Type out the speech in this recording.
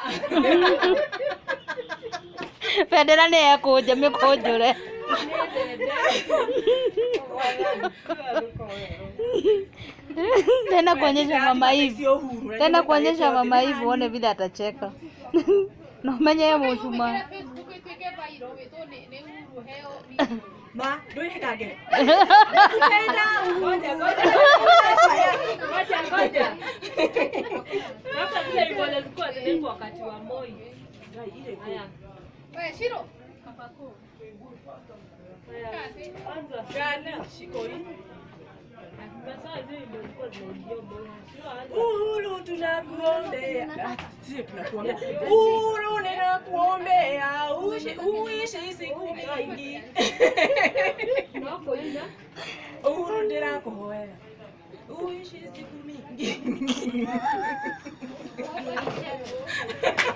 bendera nä ekånja mä kånjå re tena kuonyesha mama hivi Sio huru. Unajua tena utaleta kuonyesha yote mama hivi ndani. uone vile atacheka na umenye ye mũcuma Ma, ndũĩ hekange. Ngoja, ngoja. Ngoja, ngoja. Labda zile ilikuwa zilikuwa zinaitwa wakati wa Moi. Haya. Haya. Anza. Shiko hii. Sasa zile ndio zilikuwa zinaingia Moi. Sio anza. Uhuru tunakuombea. Ah, Sio tunakuombea. Uhuru ninakuombea. Uishi uishi siku nyingi. Unapoenda Uhuru ndirakuhoera. Uishi siku mingi.